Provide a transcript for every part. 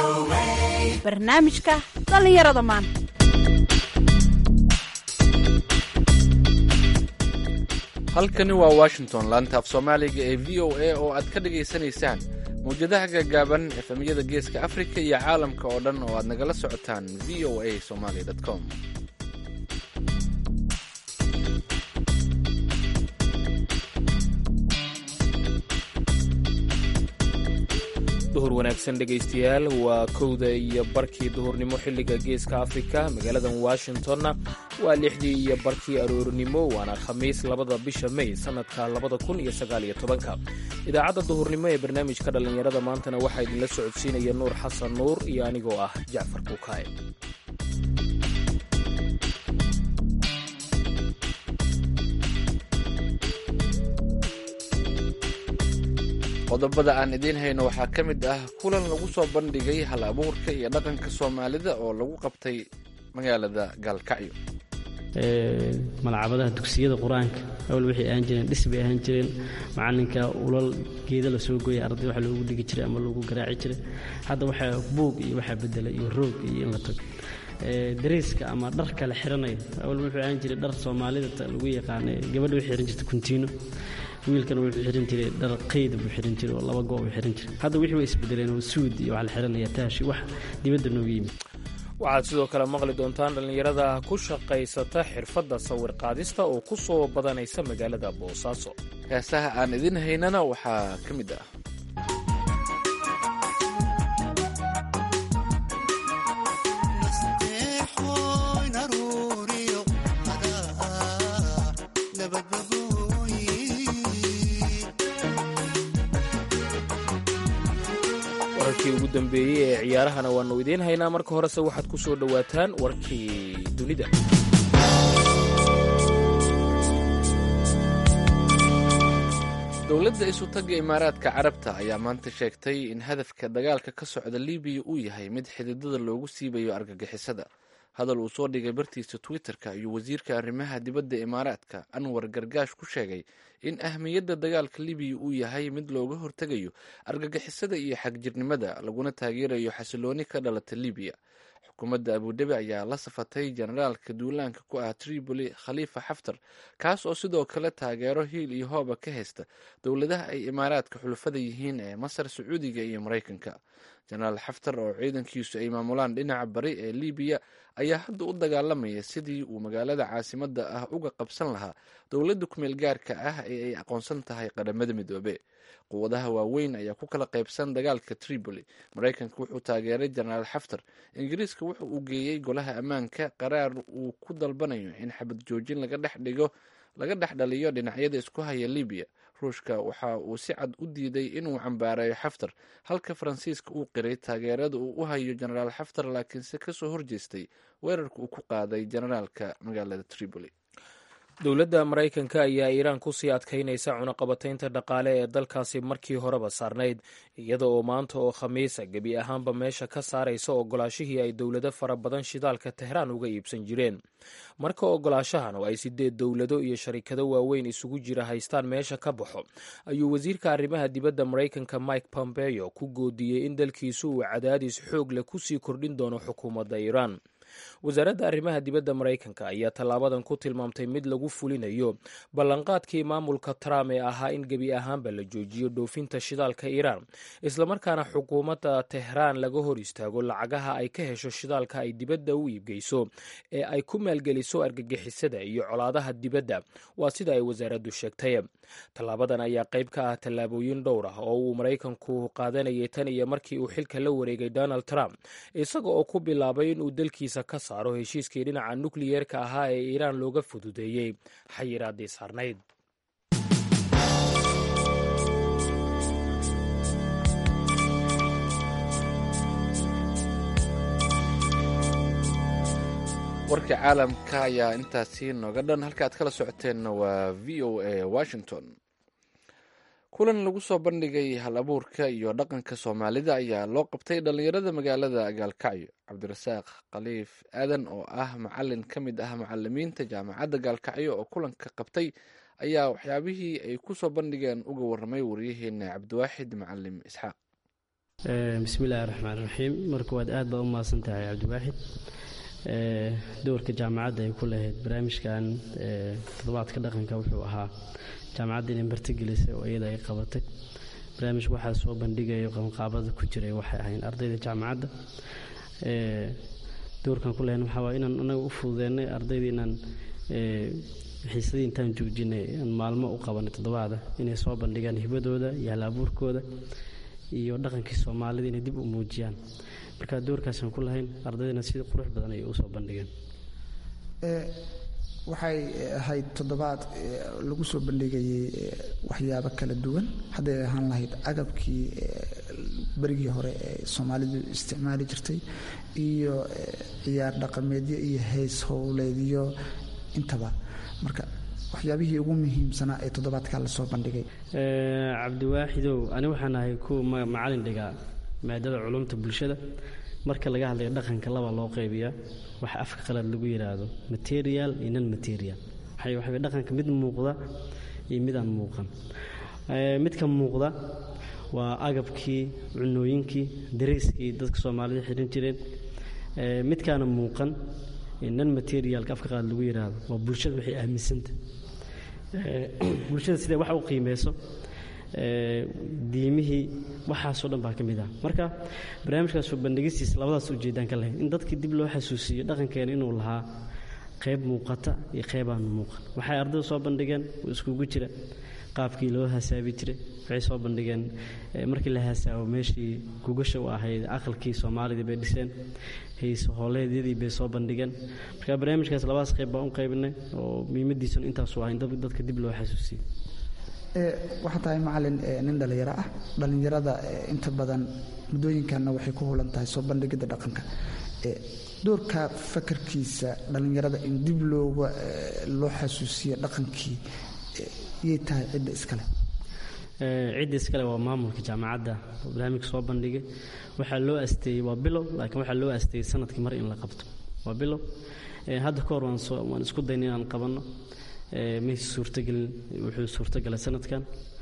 barnaamijka dhallinyarada maanta halkani waa washington laanta af soomaaliga ee v o a oo aad ka dhagaysanaysaan mawjadaha gaagaaban efemyada geeska afrika iyo caalamka oo dhan oo aad nagala socotaan v o a somaly com duhur wanaagsan dhegaystayaal waa kowda iyo barkii duhurnimo xilliga geeska afrika magaaladan washingtonna waa lixdii iyo barkii aroornimo waana khamiis labada bisha may sannadka labada kun iyo sagaaliyo tobanka idaacadda duhurnimo ee barnaamijka dhallinyarada maantana waxaa idinla socodsiinaya nuur xasan nuur iyo anigoo ah jacfar kuukaaye qodobada aan idiin hayno waxaa ka mid ah kulan lagu soo bandhigay hal abuurka iyo dhaqanka soomaalida oo lagu qabtay magaalada gaalkacyo malcabadaha dugsiyada qur-aanka awal waxay ahaan jireen dhis bay ahaan jireen macalinka ulal geeda la soo gooya arday waxa loogu dhigi jiray ama loogu garaaci jiray hadda waxaa buug iyo waxaa bedelay iyo roog iyo in la tago dariiska ama dharka la xiranayo awal wuxuu ahaan jiray dhar soomaalida lagu yaqaana gabadha waxay xiran jirtay kuntiino wiilkana wuxuu xiran jiray dhar qayda buu xiran jiray oo laba goob buu xiran jiray hadda wixii way isbedeleen oo suud iyo waxa la xiranaya taashi wax dibadda nooga yimid waxaad sidoo kale maqli doontaan dhallinyarada ku shaqaysata xirfadda sawir qaadista oo ku soo badanaysa magaalada boosaaso heesaha aan idin haynana waxaa ka mid ah wararkii ugu dambeeyey ee ciyaarahana waannu idiin haynaa marka horese waxaad ku soo dhowaataan warkii dunida dowladda isutagga imaaraadka carabta ayaa maanta sheegtay in hadafka dagaalka ka socda libiya uu yahay mid xididada loogu siibayo argagixisada hadal uu soo dhigay bartiisa twitter-ka ayuu wasiirka arrimaha dibadda imaaraadka anwar gargaash ku sheegay in ahmiyadda dagaalka libiya uu yahay mid looga hortegayo argagixisada iyo xagjirnimada laguna taageerayo xasilooni ka dhalata libiya xukuumadda abudabi ayaa la safatay generaalka duulaanka ku ah tripoli khaliifa xaftar kaas oo sidoo kale taageero hiil iyo hooba ka haysta dowladaha ay imaaraadka xulufada yihiin ee masar sacuudiga iyo maraykanka jenaraal xaftar oo ciidankiisu ay maamulaan dhinaca bari ee libiya ayaa hadda u dagaalamaya sidii uu magaalada caasimadda ah uga qabsan lahaa dowladda kumeel gaarka ah ee ay aqoonsan tahay qadhamada midoobe quwadaha waaweyn ayaa ku kala qaybsan dagaalka tripoli maraykanka wuxuu taageeray jenaraal xaftar ingiriiska wuxu uu geeyey golaha ammaanka qaraar uu ku dalbanayo in xabad joojin laga dhex dhigo laga dhex dhaliyo dhinacyada isku haya libiya ruushka waxa uu si cad u diiday inuu cambaareeyo xaftar halka faransiiska uu qiray taageerada uu u hayo jenaraal xaftar laakiinse kasoo horjeestay weerarka uu ku qaaday jenaraalka magaalada tripoli dowladda maraykanka ayaa iiraan kusii adkaynaysa cunaqabataynta dhaqaale ee dalkaasi markii horeba saarnayd iyada oo maanta oo khamiisa gebi ahaanba meesha ka saaraysa ogolaashihii ay dowlado fara badan shidaalka tehraan uga iibsan jireen marka ogolaashahan oo ay sideed dowlado iyo sharikado waaweyn isugu jira haystaan meesha ka baxo ayuu wasiirka arrimaha dibadda maraykanka mike pompeo ku goodiyey in dalkiisu uu cadaadis xoog leh kusii kordhin doono xukuumadda iiraan wasaaradda arrimaha dibadda maraykanka ayaa tallaabadan ku tilmaamtay mid lagu fulinayo ballanqaadkii maamulka trump ee ahaa in gebi ahaanba la joojiyo dhoofinta shidaalka iiraan islamarkaana xukuumadda tehraan laga hor istaago lacagaha ay ka hesho shidaalka ay dibadda u iibgeyso ee ay ku maalgeliso argagixisada iyo colaadaha dibadda waa sida ay wasaaraddu sheegtay tallaabadan ayaa qayb ka ah tallaabooyin dhowr ah oo uu maraykanku qaadanayay tan iyo markii uu xilka la wareegay donald trump isaga oo ku bilaabay inuu dalkiisa ka saaro heshiiskii dhinaca nukliyeerka ahaa ee iiraan looga fududeeyey xayiraadii saarnayd warka caalamka ayaa intaasi nooga dhan halka aad kala socoteenna waa v o a washington kulan lagu soo bandhigay hal abuurka iyo dhaqanka soomaalida ayaa loo qabtay dhallinyarada magaalada gaalkacyo cabdirasaaq khaliif aadan oo ah macalin ka mid ah macalimiinta jaamacadda gaalkacyo oo kulanka qabtay ayaa waxyaabihii ay ku soo bandhigeen uga warramay waryaheena cabdiwaaxid macalim isxaaq bismillahi raxmaan raxiim marka waad aad baa u mahadsan tahay cabdiwaaxid dowrka jaamacadda ay ku lahayd barnaamijkan toddobaadka dhaqanka wuxuu ahaa jaamacadda inay martigelisay oo iyada ay qabatay barnaamijka waxaa soo bandhigayo qabanqaabada ku jiray waxay ahayn ardayda jaamacadda dowrkan ku lahayn waxaa waa inaan anaga u fududeennay ardayda inaan xiisadii intaan joojinay aan maalmo u qabanay toddobaada inay soo bandhigaan hibadooda iyo hal-abuurkooda iyo dhaqankii soomaalida inay dib u muujiyaan marka doorkaasaan ku lahayn ardaydana sida qurux badan ayay usoo bandhigeen waxay ahayd toddobaad lagu soo bandhigayay waxyaabo kala duwan hadday ahaan lahayd agabkii berigii hore ee soomaalidu isticmaali jirtay iyo ciyaar dhaqameedyo iyo heys howleedyo intaba marka waxyaabihii ugu muhiimsanaa ee toddobaadkaa lasoo bandhigay cabdiwaaxidow ani waxaan ahay kuwa macalin dhigaa maadada culumta bulshada marka laga hadlayo dhaqanka laba loo qaybiyaa waxa afka qalad lagu yidhaahdo material iyo non material waxa dhaqanka mid muuqda iyo mid aan muuqan midka muuqda waa agabkii cunooyinkii dareyskii dadka soomaalida xihan jireen midkaana muuqan non materialka afka qalad lagu yidhaahdo waa bulshada waxay aaminsanta bulshada siday wax u qiimeyso diimihii waxaasoo dhan baa ka mid ah marka barnaamijkaas soo bandhigistiisa labadaas ujeedaan ka lahayn in dadkii dib loo xasuusiyo dhaqankeena inuu lahaa qayb muuqata iyo qayb aan muuqan waxay ardaydu soo bandhigeen oo iskugu jira qaabkii loo hasaabi jiray waxay soo bandhigeen markii la hasaabo meeshii gugasha u ahayd aqalkii soomaalida bay dhiseen hayse hooleedyadii bay soo bandhigeen marka barnaamijkaas labadaas qayb baan u qaybinay oo muhiimadiisuna intaasu ah in dadka dib loo xasuusiyo waxaa tahay macalin nin dhallinyaro ah dhallinyarada inta badan muddooyinkanna waxay ku hulan tahay soo bandhigidda dhaqanka doorka fakarkiisa dhallinyarada in dib looga loo xasuusiyo dhaqankii yay tahay cidda iskale cidda iskale waa maamulka jaamacadda oo barnaamijka soo bandhigay waxaa loo asteeyey waa bilow laakiin waxaa loo asteeyey sanadkii mar in la qabto waa bilow hadda ka hor waan isku dayna inaan qabanno mayse suurtagelin wuxuu suurtagalay sanadkan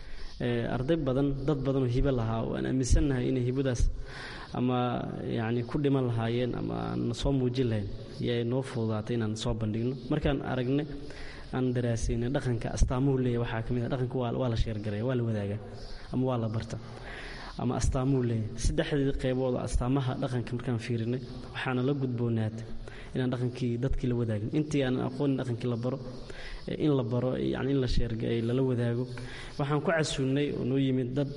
arday badan dad badanoo hibo lahaa oo aan aaminsannahay inay hibadaas ama yacni ku dhiman lahaayeen ama aan soo muujin lahayn yay noo fududaatay inaan soo bandhigno markaan aragnay aan daraasaynay dhaqanka astaamuhu leeyahy waxaa ka mid ah dhaqanka waa la sheergaraya waa la wadaagaa ama waa la barta ama astaamuhu leeyahy saddexdii qaybood oo astaamaha dhaqanka markaan fiirinay waxaana la gudboonaatay inaan dhaqankii dadkii la wadaagin intii aanan aqoonin dhaqankii la baro in la baro yani in la sheergay lala wadaago waxaan ku casuunnay oo noo yimid dad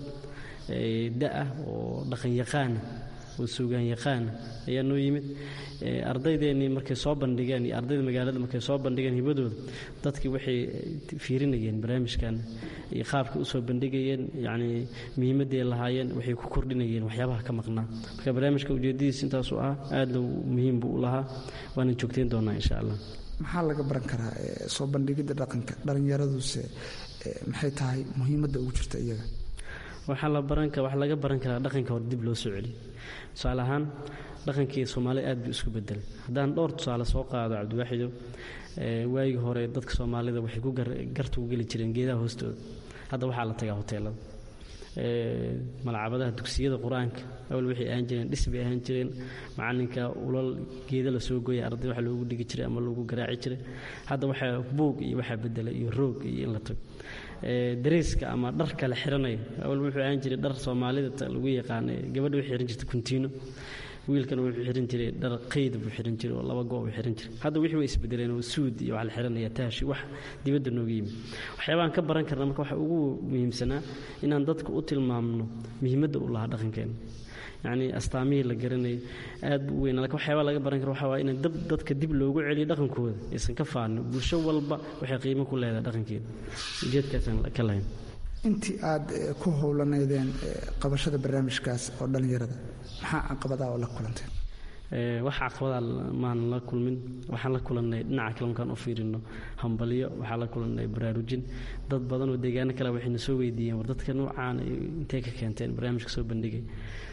da-ah oo dhaqan yaqaana oo suugaan yaqaana ayaa noo yimid ardaydeenii markay soo bandhigeen iyo ardayda magaalada markay soo bandhigeen hibadooda dadkii waxay fiirinayeen barnaamijkan iyo qaabkay usoo bandhigayeen yacni muhiimadday lahaayeen waxay ku kordhinayeen waxyaabaha ka maqnaa marka barnaamijka ujeedadiisa intaasuu ah aadna muhiim buu u lahaa waana joogtayn doonaa insha allah maxaa laga baran karaa soo bandhigidda dhaqanka dhallinyaraduse maxay tahay muhiimadda ugu jirta iyaga waxaa la baran waxaa laga baran karaa dhaqanka hore dib loo soo celiyo tusaale ahaan dhaqankii soomaalida aad buu isku bedelay haddaan dhowr tusaale soo qaado cabdiwaaxido waagii hore dadka soomaalida waxay ku garta ku geli jireen geedaha hoostooda hadda waxaa la tagaa hoteelada malcabadaha dugsiyada qur-aanka awal waxay ahaan jireen dhis bay ahaan jireen macalinka ulal geeda la soo gooya arday waxa loogu dhigi jiray ama loogu garaaci jiray hadda waxaa buug iyo waxaa bedelay iyo roog iyo in la tago dareyska ama dharka la xiranayo awal wuxuu ahaan jiray dhar soomaalida lagu yaqaana gabadha waxay xiran jirtay kuntiino wiilkana wuxuu xiran jiray dhar qayd buu xiran jiray oo laba goob buu xiran jiray hadda wixii way isbedeleen oo suud iyo wax la xiranaya taashi wax dibadda nooga yimid waxyaabahan ka baran karna marka waxa ugu muhiimsanaa inaan dadka u tilmaamno muhiimadda u lahaa dhaqankeena yacni astaamihii la garanayay aad buu u weynaa lakin waxyaabaa laga baran kara waxaa waa in dab dadka dib loogu celiyo dhaqankooda aysan ka faano bulsho walba waxay qiimo ku leedahay dhaqankeeda ujeedkaasaan ka lahayn intii aad ku howlanaydeen qabashada barnaamijkaas oo dhallinyarada maxaa caqabadaa oo la kulanteen wax caqabadaa maan la kulmin waxaan la kulannay dhinaca kale markaan u fiirino hambalyo waxaan la kulannay baraarujin dad badan oo deegaano kale waxayna soo weydiiyeen war dadka noocaan intay ka keenteen barnaamijka soo bandhigay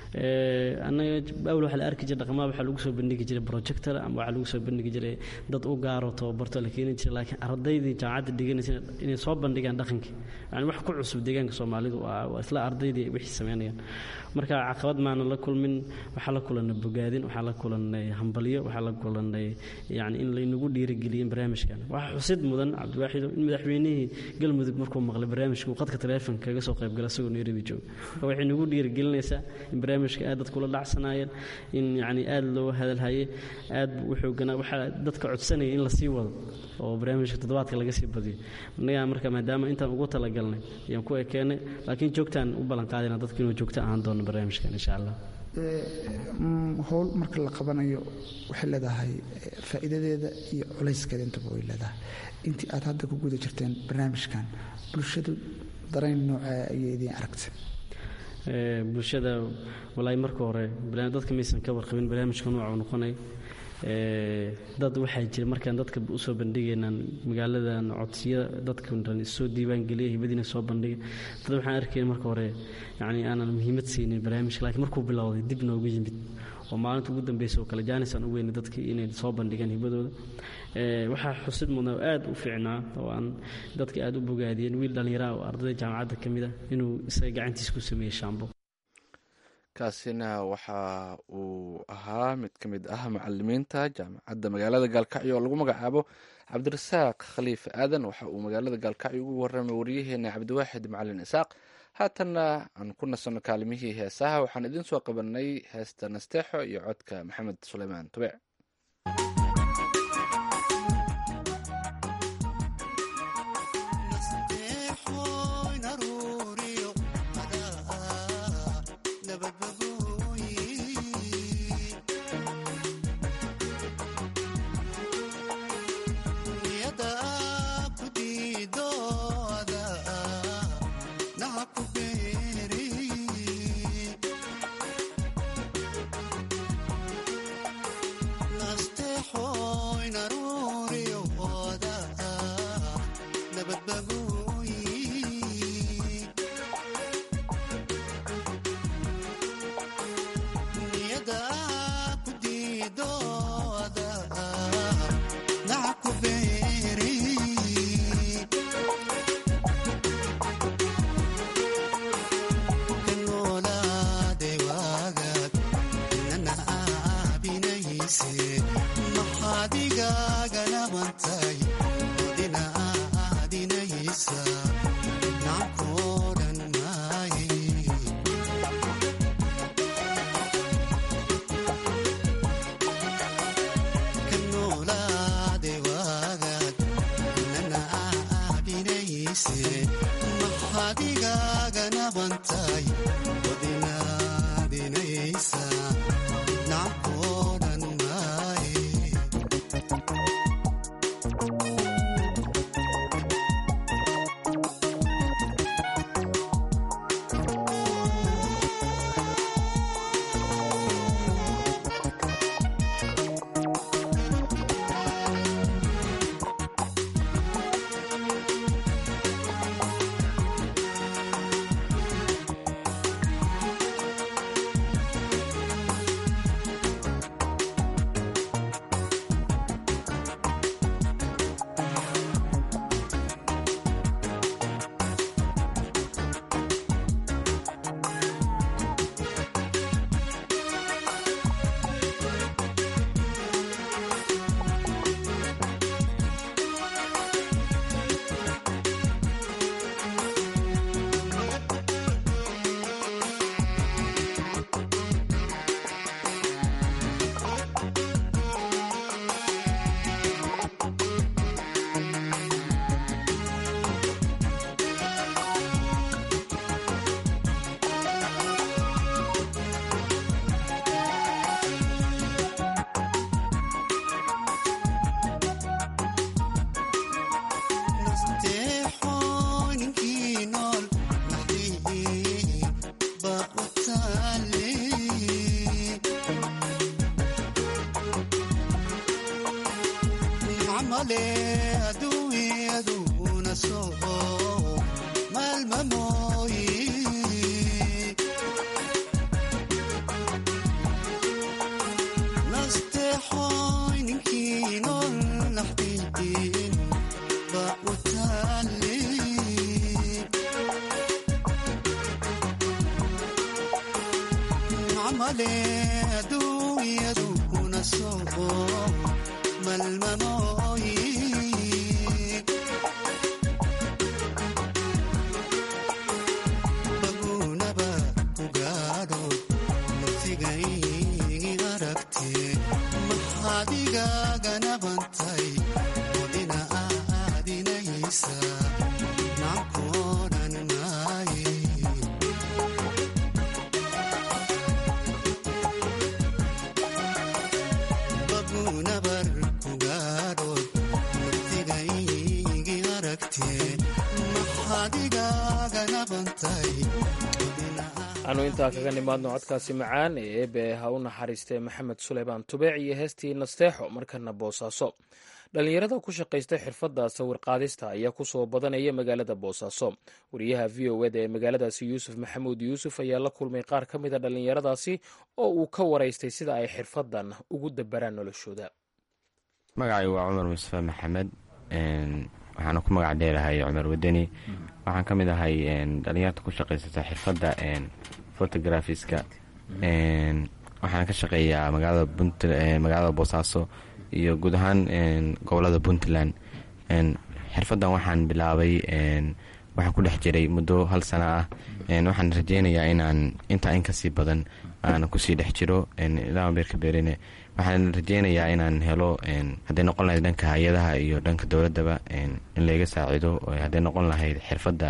anaga awal waxaa la arki jiray dhaqamada waxaa lagu soo bandhigi jiray projector ama waxaa lagu soo bandhigi jiray dad u gaaro tababarto la keeni jiray laakiin ardaydii jaamacadda dhiganaysa inay soo bandhigaan dhaqankii yani wax ku cusub deegaanka soomaalidu waa isla ardaydii wixii sameynayaan marka caqabad maana la kulmin waxaa la kulannay bogaadin waxaa la kulannay hambalyo waxaa la kulannay yani in laynagu dhiirigeliyin barnaamijkan waxaa xusid mudan cabdiwaaxido in madaxweynihii galmudug markuu maqlay barnaamijka uu qadka taleefonka kaga soo qaybgala isagoo nairobi jooga marka waxay nagu dhiirigelinaysaa in barnaamijka aad dadku la dhacsanaayeen in yani aad loo hadalhaye aad wuxuu gana waxaa dadka codsanaya in lasii wado oo barnaamijka toddobaadka laga sii badiyo annagaa marka maadaama intaan ugu talagalnay ayaan ku ekeenay laakiin joogtaan u ballan qaadayna dadku inuu joogto ahaan doono barnaamijkan insha allah howl marka la qabanayo waxay leedahay faa'iidadeeda iyo culayskeeda intaba way leedahay intii aad hadda ku guda jirteen barnaamijkan bulshadu darayn noocaa ayay idiin aragtay bulshada walaahi marka hore dadka maysan ka warqabin barnaamijka nooca uu noqonay dad waxaa jira markaan dadka usoo bandhigaynaan magaaladan codsiya dadkan dhan isoo diiwaangeliya hibadiina soo bandhiga dad waxaan arkayna marka hore yani aanan muhiimad siinin barnaamijka laakiin markuu bilowday dib noogu yimid oo maalinta ugu dambeysa oo kale jaanis aan u weyna dadkii inay soo bandhigaan hibadooda waxaa xusid mudnaa oo aad u fiicnaa oo aan dadka aad u bogaadiyeen wiil dhallinyaraha oo ardayda jaamacadda ka mid ah inuu isaga gacantiisa ku sameeyey shaambo kaasina waxa uu ahaa mid ka mid ah macalimiinta jaamacadda magaalada gaalkacyo oo lagu magacaabo cabdirasaaq khaliif aadan waxa uu magaalada gaalkacyo ugu warramay wariyaheena cabdiwaaxid macalin isaaq haatanna aan ku nasanno kaalimihii heesaha waxaan idiin soo qabanay heesta nasteexo iyo codka maxamed suleymaan tube male aduunyadu kuna soo malmanooyi bagunaba ugaadho naftigay aragte maxadigagana bantay odina aadinaysa nankoonan maaye bagunabar kugaadhood naftigaygi aragte maxadigagana bantay aanu intaa kaga nimaadno codkaasi macaan ee eebe ha u naxariistee maxamed suleymaan tubeec iyo heestii nasteexo markana boosaaso dhallinyarada ku shaqaysta xirfadda sawirqaadista ayaa ku soo badanaya magaalada boosaaso wariyaha v o eda ee magaaladaasi yuusuf maxamuud yuusuf ayaa la kulmay qaar ka mida dhallinyaradaasi oo uu ka waraystay sida ay xirfaddan ugu dabaraan noloshooda magacay waa cumar mustafe maxamed waxaana ku magac dheerahay cumar wadani waxaan ka mid ahay dhalinyarta ku shaqaysata xirfadda fotografiska waxaana ka shaqeeyaa magaalada boosaaso iyo guud ahaan gobolada puntland xirfaddan waxaan bilaabay waxaan ku dhex jiray muddo hal sana ah waxaan rajeynayaa inaan intaa in kasii badan aan kusii dhex jiro ilaa beerka beerine waxaan rajeynayaa inaan helo hadday noqon lahayd dhanka hay-adaha iyo dhanka dowladaba in layga saacido hadday noqon lahayd xirfadda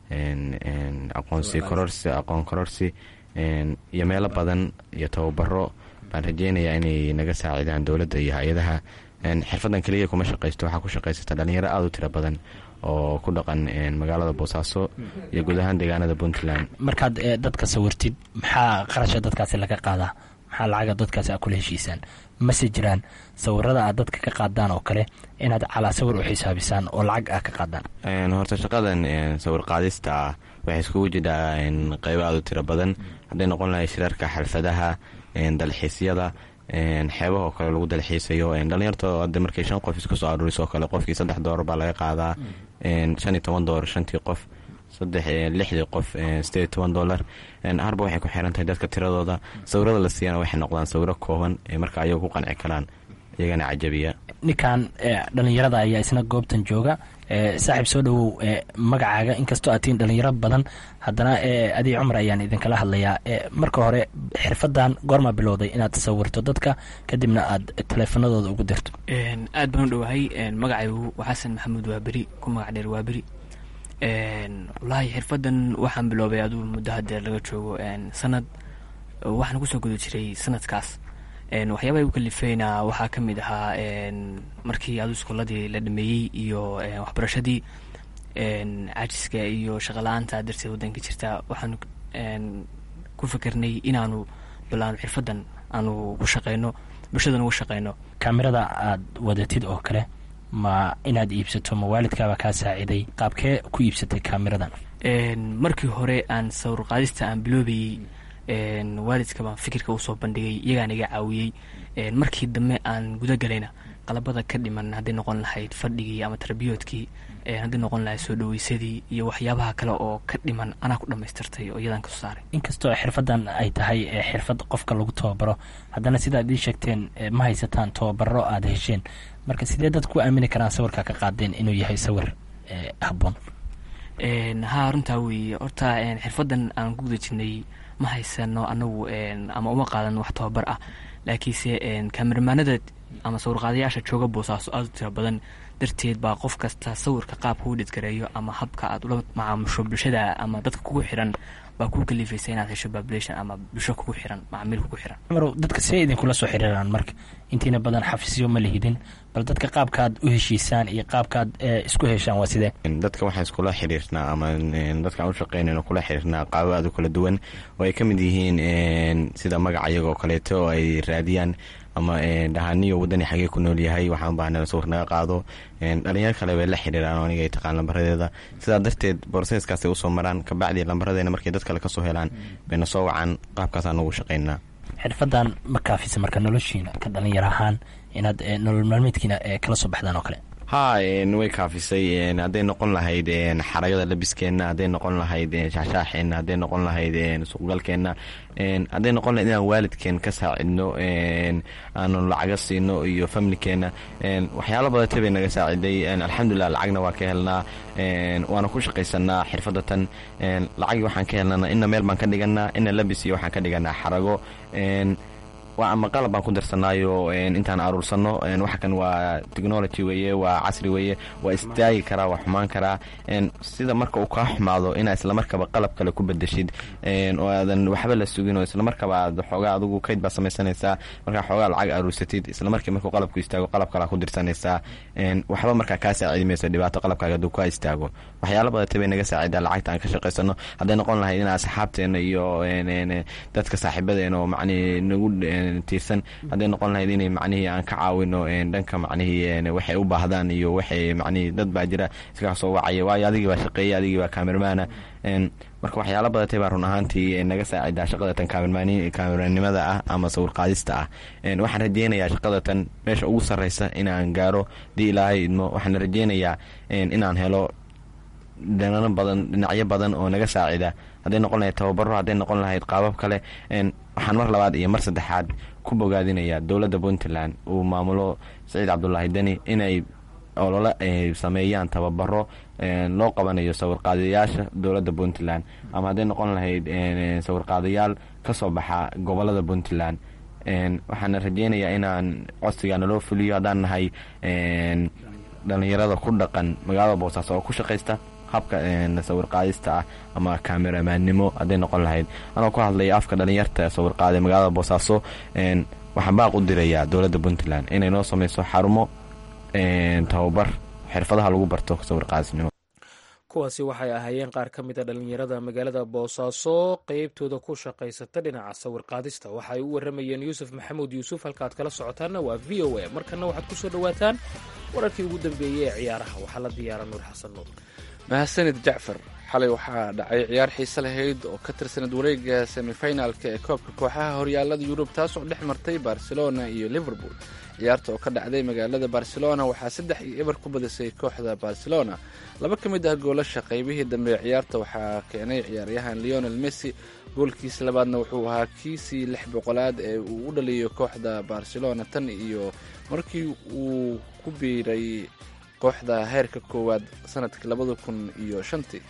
aqoonsi kororsi aqoon kororsi iyo meelo badan iyo tababaro baan rajeynayaa inay naga saacidaan dowladda iyo hay-adaha xirfaddan keliya kuma shaqaysto waxaa ku shaqaysata dhalinyaro aada u tiro badan oo ku dhaqan magaalada boosaaso iyo guud ahaan deegaanada puntland markaad dadka sawirtid maxaa qarasha dadkaasi laga qaadaa maxaa lacaga dadkaasi aad kula heshiisaan mase jiraan sawirada aad dadka ka qaadaan oo kale inaad calaa sawir u xisaabisaan oo lacag ah ka qaadaan horta shaqadan sawir qaadista ah waxay iskugu jidhaa qeybo aada u tiro badan hadday noqon lahay shirarka xalfadaha dalxiisyada xeebaha oo kale lagu dalxiisayo dhalinyarta hadda markay shan qof isku soo aruuriso oo kale qofkii saddex doolar baa laga qaadaa shan iyo toban doolar shantii qof saddex lixdii qof sideed iyo toban doolar harba waxay ku xiran tahay dadka tiradooda sawirada la siiyana waxay noqdaan sawiro kooban marka ayaga ku qanci karaan iyagana cajabiya ninkan dhalinyarada ayaa isna goobtan jooga saaxiib soo dhowow magacaaga inkastoo aad tihiin dhalinyaro badan haddana adii cumar ayaan idinkala hadlayaa marka hore xirfadan goormaa bilowday inaad sawirto dadka kadibna aad taleefanadooda ugu dirto aad baan u dhowahay magacaygu xasan maxamuud waaberi ku magac dheer waaberi wallaahi xirfadan waxaan biloobay aduu muddo hadeer laga joogo sanad waxaan kusoo guda jiray sanadkaas waxyaabaha igu kalifeyna waxaa ka mid ahaa markii adu iskooladii la dhameeyey iyo waxbarashadii cajiska iyo shaqala-aanta darteed wadanka jirta waxaan ku fikirnay inaanu bilaano xirfadan aanu ku shaqeyno bulshadan ugu shaqeyno kaamirada aad wadatid oo kale ma inaad iibsato ma waalidkaaba kaa saaciday qaabkee ku iibsatay kaamiradan markii hore aan sawir qaadista aan biloobayey waalidka baan fikirka usoo bandhigay iyagaan iga caawiyey markii dambe aan guda galayna qalabada ka dhiman hadday noqon lahayd fadhigii ama tarbiyoodkii hadday noqon lahayd soo dhaweysadii iyo waxyaabaha kale oo ka dhiman anaa ku dhamaystirtay oo iyadaan kasoo saaray inkastoo xirfadan ay tahay xirfad qofka lagu tababaro haddana sidaad ii sheegteen ma haysataan tababaro aad hesheen marka sidee dad ku aamini karaan sawirka ka qaadeen inuu yahay sawir habboon haa runtaa weeye horta xirfadan aan ku guda jirnay ma haysano anagu ama uma qaadan wax tababar ah laakiinse kameramaanada ama sawirqaadayaasha jooga boosaaso aada u tira badan darteed baa qof kasta sawirka qaabka u dhidgareeyo ama habka aad ula macaamusho bulshada ama dadka kugu xiran baa kuu kalifaysa inaad hesho population ama bulsho kugu xiran macaamiil kugu xiran cumarow dadka see idinkula soo xiriiraan marka intiina badan xafiisyo ma lihidin bal dadka qaabkaad u heshiisaan iyo qaabkaad isku heshaan waa sidee dadka waxaan iskula xiriirnaa ama dadkaan u shaqeynayno kula xiriirnaa qaabo aad u kala duwan oo ay ka mid yihiin sida magaca iyaga oo kaleeto oo ay raadiyaan ama dhahaniyo wadani xagee ku nool yahay waxaan baahna sawir naga qaado dhalinyaro kale bay la xiriiraan oo aniga ay taqaan lambaradeeda sidaa darteed borseeskaasay usoo maraan kabacdii lambaradeena markay dad kale kasoo helaan bayna soo wacaan qaabkaasaan ugu shaqeynaa xirfadan ma kaafisa marka noloshiina ka dhalinyaro ahaan inaad nolol maalmeedkiina kala soo baxdaan oo kale ha een, way kaafisay een, hadday noqon lahayd een, xaragada labiskeenna hadday noqon lahayd een, shaashaaxeenna hadday noqon lahayd een, suuqgalkeenna een, hadday noqon lahayd inaan waalidkeen ka saacidno een, aanu lacaga siino iyo familkeenna een, waxyaalo badatay bay naga saaciday een, alxamdulilah lacagna waa ka helnaa een, waana ku shaqaysanaa xirfadatan een, lacagii waxaan ka helnana ina meel baan ka dhiganaa ina labis iyo waxaan ka dhiganaa xarago een, waa ama qalab baan ku darsanaayo een, intaan aruursano een, waxa kan waa technology weeye waa casri weeye waa istaagi karaa waa xumaan karaa een, sida marka uu kaa xumaado inaa islamarkaba qalab kale ku bedeshid een, oo aadan waxba la sugin oo islamarkaba aad xoogaa adigu kayd baa samaysanaysaa markaa xoogaa lacag aruursatid islamarkii markuu qalabku istaago qalab kalaa ku dirsanaysaa een, waxba markaa kaa saacidi mayso dhibaato qalabkaaga hadduu kaa istaago waxyaalo badatay bay naga saacidaa lacagta aan ka shaqaysano hadday noqon lahayd inaa asxaabteena iyo een, een, dadka saaxiibadeena oo macnihii nagu een, tiirsan hadday noqon lahayd inay macnihii aan ka caawino een, dhanka macnihii een, waxay u baahdaan iyo waxay macnihii dad baa jira iskaga soo wacaya waayo adigii baa shaqeeya adigii baa kaamirmaana een, marka waxyaalo badatay baa run ahaantii een, naga saacidaa shaqadatan kaamirmaani kaamirmaannimada ah ama sawir qaadista ah een, waxaan rajeynayaa shaqadatan meesha ugu sarreysa inaan gaaro dii ilaahay idmo waxaan rajeynayaa een, inaan helo dhinano badan dhinacyo badan oo naga saacida hadday noqon lahayd tababaro hadday noqon lahayd qaabab kale een, waxaan mar labaad iyo mar saddexaad ku bogaadinayaa dowladda puntland uu maamulo saciid cabdulaahi deni inay olole ay sameeyaan tababaro een, loo qabanayo sawirqaadayaasha dowladda puntland ama hadday noqon lahayd een, sawirqaadayaal ka soo baxa gobolada puntland een, waxaana rajeynayaa inaan codsigaa naloo fuliyo haddaan nahay een, dhallinyarada ku dhaqan magaalada boosaaso oo ku shaqaysta habka een, sawirqaadista ah ama kameramaannimo hadday noqon lahayd anoo ku hadlaya afka dhallinyarta sawirqaada magaalada boosaaso een, waxaan baaq u dirayaa dowladda puntland inay noo sameyso xarumo een, tababar xirfadaha lagu barto sawirqaadisnimo kuwaasi waxay ahaayeen qaar ka mid a dhallinyarada magaalada boosaaso qeybtooda ku shaqaysata dhinaca sawir qaadista waxa ay u waramayeen yuusuf maxamuud yuusuf halkaaad kala socotaanna waa v o a markana waxaad ku soo dhowaataan wararkii ugu dambeeyey ee ciyaaraha waxaa la diyaara nuur xasan nuur mahadsanid jacfar xalay waxaa dhacay ciyaar xiise lahayd oo ka tirsanad wareega semifinalka ee koobka kooxaha horyaalada yurub taasoo dhex martay barcelona iyo liverpool ciyaarta oo ka dhacday magaalada barcelona waxaa saddex iyo eber ku badisay kooxda barcelona laba ka mid ah goolasha qaybihii dambe ee ciyaarta waxaa keenay ciyaaryahan leonel messi goolkiisa labaadna wuxuu ahaa kiisii lix boqolaad ee uu u dhaliyo kooxda barcelona tan iyo markii uu ku biiray kooxda heerka koowaad sanadkii labada kun iyo shantii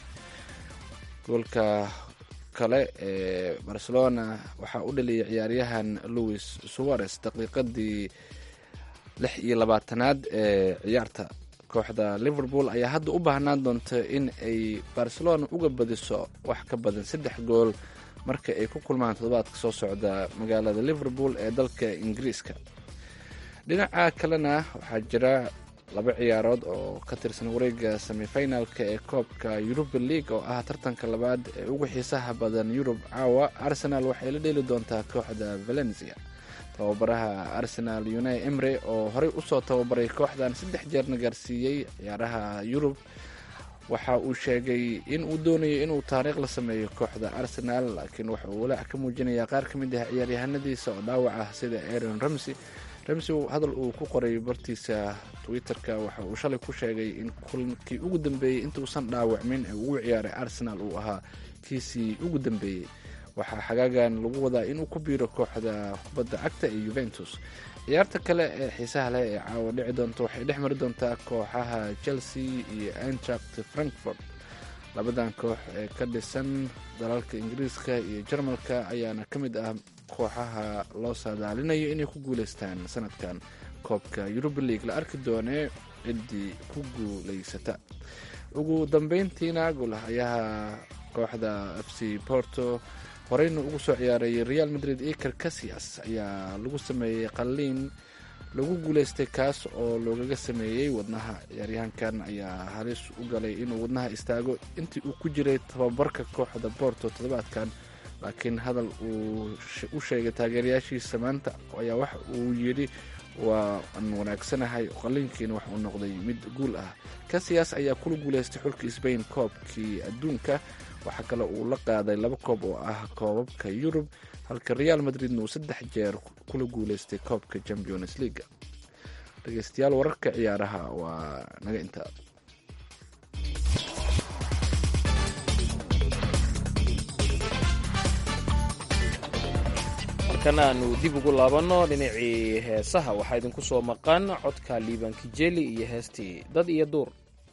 goolka kale ee barcelona waxaa u dhaliyay ciyaaryahan louis suarez daqiiqadii lix iyo labaatanaad ee ciyaarta kooxda liverpool ayaa hadda u baahnaan doonta in ay barcelona uga badiso wax ka badan saddex gool marka ay ku kulmaan toddobaadka soo socda magaalada liverpool ee dalka ingiriiska dhinaca kalena waxaa jira laba ciyaarood oo ka tirsan wareega semifinalka ee koobka europa league oo ah tartanka labaad ee ugu xiisaha badan yurub caawa arsenal waxay la dheeli doontaa kooxda valencia tababaraha arsenal unai emre oo horey usoo tababaray kooxdan saddex jeerna gaarsiiyey ciyaaraha yurub waxa uu sheegay in uu doonayo inuu taariikh la sameeyo kooxda arsenal laakiin waxa uu walaac ka muujinayaa qaar ka mid ah ciyaaryahanadiisa oo dhaawac ah sida aaron ramsey ramsey hadal uu ku qoray bartiisa twitter-ka waxa uu shalay ku sheegay in kulankii ugu dambeeyey intuusan dhaawacmin ee ugu ciyaaray arsenal uu ahaa kiisii ugu dambeeyey waxaa xagaagan lagu wadaa inuu ku biiro kooxda kubadda cagta ee yuventus ciyaarta kale ee xiisaha leh ee caawa dhici doonta waxay dhex mari doontaa kooxaha chelsea iyo antract frankfort labadan koox ee ka dhisan dalalka ingiriiska iyo jarmalka ayaana ka mid ah kooxaha loo saadaalinayo inay ku guuleystaan sanadkan koobka yuruba league la arki doonee ciddii ku guuleysata ugu dambeyntiina goolahayaha kooxda f c porto horeyna ugu soo ciyaaray real madrid iker casias ayaa lagu sameeyey qalliin lagu guuleystay kaas oo loogaga sameeyey wadnaha ciyaaryahankan ayaa halis u galay inuu wadnaha istaago intii uu ku jiray tababarka kooxda porto toddobaadkan laakiin hadal uu u sheegay taageerayaashiisa maanta ayaa waxa uu yidhi waa aan wanaagsanahay qalliinkiina wax uu noqday mid guul ah casias ayaa kula guuleystay xulka sbain koobkii adduunka waxaa kale uu la qaaday laba koob oo ah koobabka yurub halka real madridna uu saddex jeer kula guuleystay koobka champions leaga dhegeystayaal wararka ciyaaraha waa naga intaa markana aanu dib ugu laabanno dhinacii heesaha waxaa idinku soo maqan codka liiban kijeli iyo heestii dad iyo duur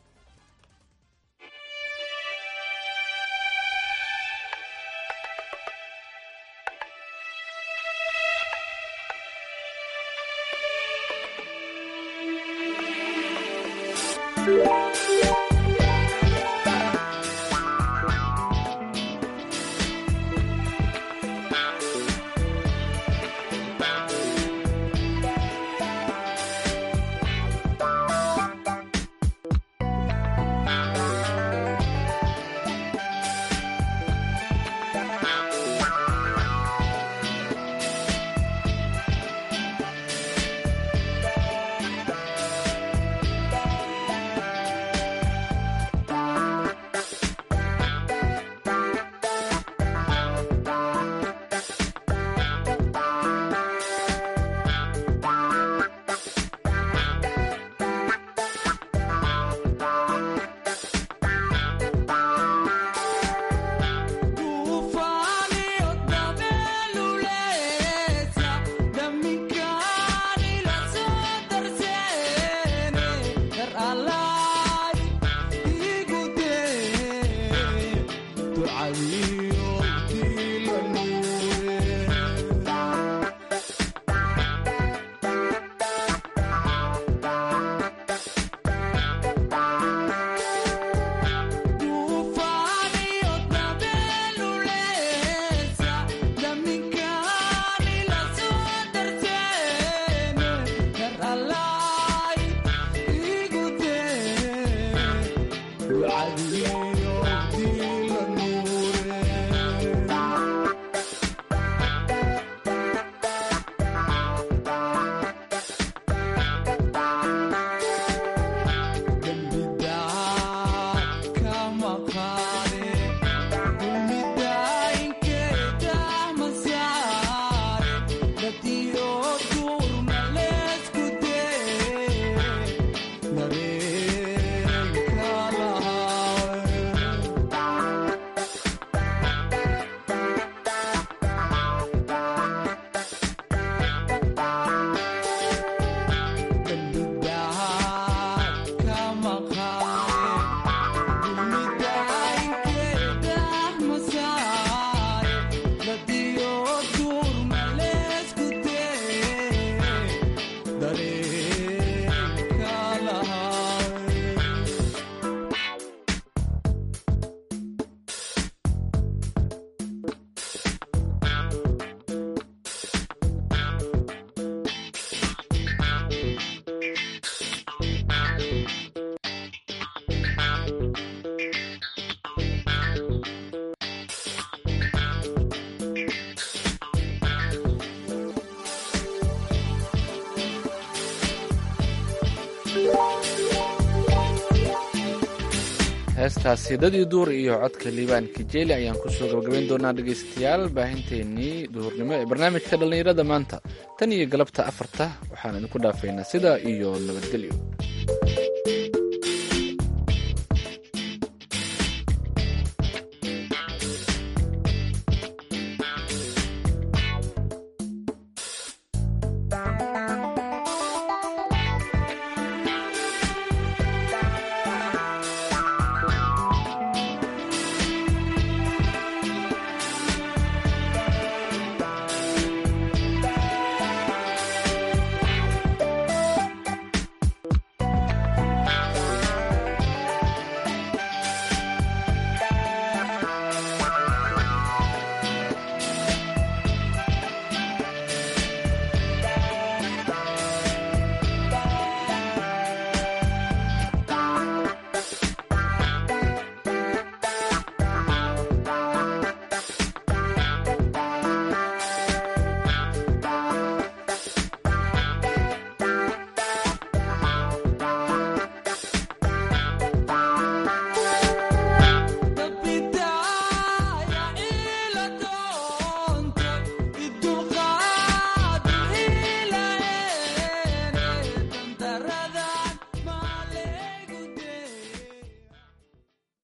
heestaasi dadii duur iyo codka liibaan kijeeli ayaan kusoo gabagabayn doonaa dhegaystayaal baahinteennii duhurnimo ee barnaamijka dhallinyarada maanta tan iyo galabta afarta waxaan idinku dhaafaynaa sidaa iyo nabadgelyo